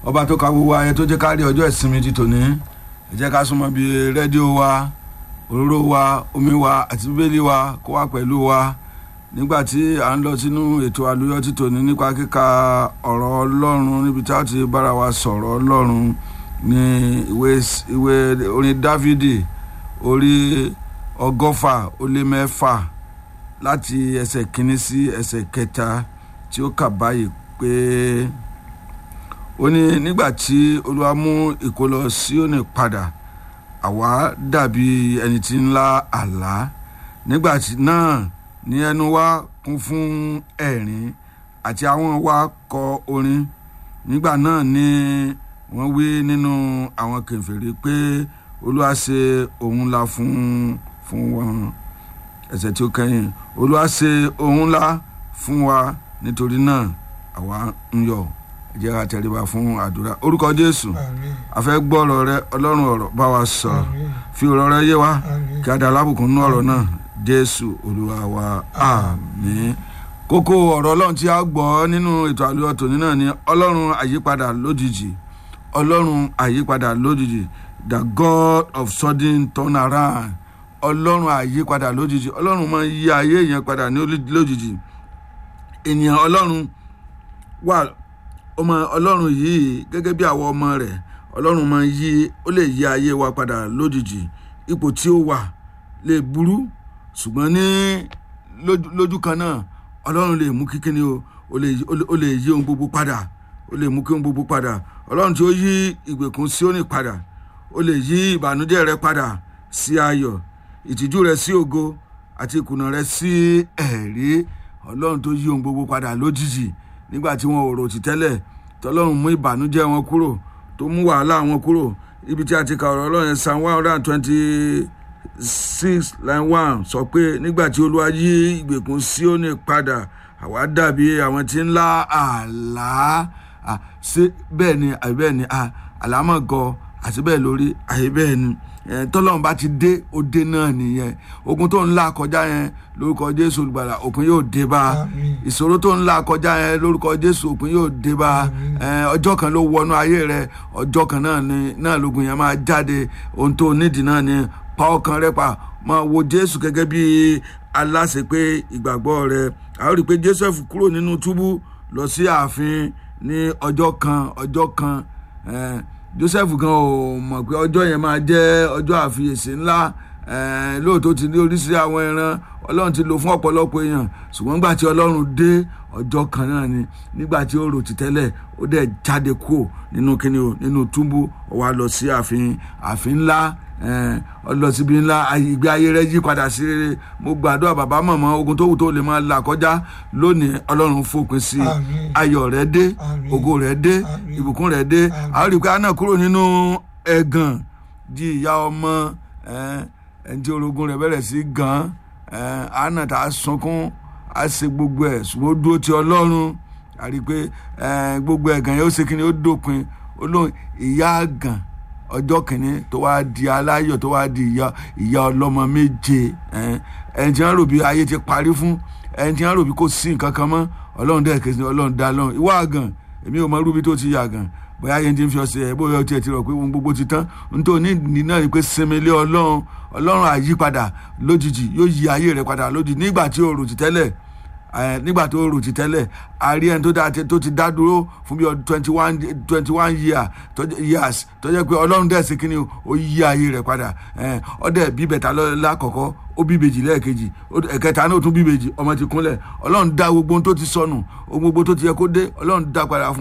ọba tó ka gbogbo ayé tó jẹ́ ká rí ọjọ́ ìsinmi ti tòní ẹ jẹ́ ká súnmọ́ bí rédíò wa òróró wa omi wa àti bíbélì wa kó wà pẹ̀lú wa nígbà tí à ń lọ sínú ètò àlùyọ ti tòní nípa kíka ọ̀rọ̀ ọlọ́run níbi tí a ti bára wa sọ̀rọ̀ ọlọ́run ní ìwé ìwé orin dávidi orí ọgọ́fà ó lé mẹ́fà láti ẹsẹ̀ kínní sí ẹsẹ̀ kẹta tí ó kà báyìí pé ó ní nígbà tí olúwa mú ìkólọ Síónì padà àwa dàbí ẹni tí ń lá àlá nígbà náà ní ẹnu wa kún fún ẹ̀rín àti àwọn wa kọ orin nígbà náà ni wọ́n wí nínú àwọn kèfèrí pé olúwa ṣe ohun ńlá fún fún wọn ẹsẹ̀ tí ó kẹ́yìn olúwa ṣe ohun ńlá fún wa nítorí náà àwa ń yọ̀ ẹ jẹ́ ká tẹríba fún àdúrà orúkọ jésù a fẹ́ gbọ́ ọ̀rọ̀ rẹ ọlọ́run ọ̀rọ̀ bá wa sọ̀rọ̀ fi ọ̀rọ̀ rẹ yé wa kí a dá alábùkún nínú ọ̀rọ̀ náà jésù olúwa wa àmín kókó ọ̀rọ̀ ọlọ́run tí a gbọ́ nínú ètò àlùyọ tòní náà ni ọlọ́run àyípadà lójijì ọlọ́run àyípadà lójijì the god of sudden turnaround ọlọ́run àyípadà lójijì ọlọ́run máa ń yí ayé yẹn padà ní lójijì ènìyàn ọlọ́run wà ọmọ ọlọ́run yìí gẹ́gẹ́ bí àwọn ọmọ rẹ̀ ọlọ́run máa ń yí ó lè yí ayé wa padà lójijì ipò tí ó wà lè burú ṣùgbọ́n ní lójú kan náà ọlọ́run lè mú kíkíni o ó lè yí ohun gbogbo padà ó lè mú kí ohun gbogbo padà ọlọ́run tí ó yí ìgbèkùn Síónì padà ó lè yí ìbànújẹ́ rẹ padà sí ayọ̀ ìtìjú rẹ sí ògo àti ìkùnà rẹ sí ẹ̀rí ọlọ́run tó yí ohun gbogbo padà lójijì nígbà tí wọn ò rò tí tẹ́lẹ̀ tọ́lọ́run mú ìbànújẹ́ wọn kúrò tó mú wàhálà wọn kúrò ibi tí a ti kà ọ̀rọ̀ ọlọ́run Psalm one hundred and twenty six line one sọ pé nígbà tí olúwa yí ìgbèkùn Síónì padà àwa dàbí àwọn tí ń lá àlá ṣé bẹ́ẹ̀ ni àbí bẹ́ẹ̀ ni àlámọ̀ gọ àti bẹ́ẹ̀ lórí àyè bẹ́ẹ̀ ni tọ́lọ́run bá ti dé ó dé náà nìyẹn ogun tó ń là kọjá yẹn lórúkọ jésù olùgbàlà òpin yóò dé bá ìṣòro tó ń là kọjá yẹn lórúkọ jésù òpin yóò dé bá ọjọ́ kan ló wọnú ayé rẹ ọjọ́ kan náà ni náà lógun yẹn máa jáde ohun tó nídìí náà ni pa ọkàn rẹ pa máa wo jésù gẹ́gẹ́ bí aláṣẹ pé ìgbàgbọ́ rẹ a ó rí i pé joseph kúrò nínú túbú lọ sí ààfin ní ọjọ́ kan ọjọ́ kan joseph gan ò mọ̀ pé ọjọ́ yẹn máa jẹ́ ọjọ́ àfiyèsí ńlá lóòótọ́ ti ní oríṣiríṣi àwọn ẹran ọlọ́run ti lò fún ọ̀pọ̀lọpọ̀ èèyàn ṣùgbọ́n nígbà tí ọlọ́run dé ọjọ́ kan náà ni nígbà tí ó rò ti tẹ́lẹ̀ ó dẹ̀ jáde kúrò nínú kíni o nínú túbú ó wá lọ sí ààfin ààfin ńlá ọlọ síbi ńlá ìgbé ayé rẹ yí padà sí rere mo gbàdúrà bàbá màmá ogun tó wù tó lè máa là kọjá lónìí ọlọ́run fòpin sí i ayọ̀ rẹ dé ògo rẹ dé ìbùkún rẹ dé àwọn rí i pé a náà kúrò nínú ẹ̀gàn di ìyá ọmọ ẹni tí orogún rẹ bẹ̀rẹ̀ sí gan àánà tá a sunkún a ṣe gbogbo ẹ̀ ṣùgbọ́n ó dúró ti ọlọ́run a rí i pé gbogbo ẹ̀gàn yẹn ó ṣe kí ni ó dópin ó lóun ìyá àgàn ọjọ́ kìíní tó wá di aláyọ̀ tó wá di ìyá ìyá ọlọ́mọ méje ẹni tí wọ́n rò bí ayé ti parí fún ẹni tí wọ́n rò bí kò sí nǹkan kan mọ́ ọlọ́run dẹ̀ kejì ọlọ́run dá lọ́run ìwọ àgàn èmi ò mọ rúbi tó ti yàgàn bóyá yẹn ti ń fi ọsẹ ẹ bóyá ọtí ẹ ti rọ pé ohun gbogbo ti tán nítorí ní náà ni pé sinmi lé ọlọ́run ọlọ́run àyípadà lójijì yóò yí ayé rẹ padà lójijì nígbà tí o rò ti tẹ́lẹ̀ nígbà tó rò ti tẹ́lẹ̀ àárí ẹni tó ti dá dúró fún bí twenty one twenty one year years tó jẹ́ pé ọlọ́run dẹ̀ sí kínní ó yí ayé rẹ̀ padà ọdẹ bí bẹ̀tà lákọ̀ọ́kọ́ ó bí bèjì lẹ́ẹ̀kejì ẹ̀kẹta náà tún bí bèjì ọmọ ti kúnlẹ̀ ọlọ́run dá gbogbo ohun tó ti sọnù ohun gbogbo tó ti yẹ kó dé ọlọ́run dá padà fún.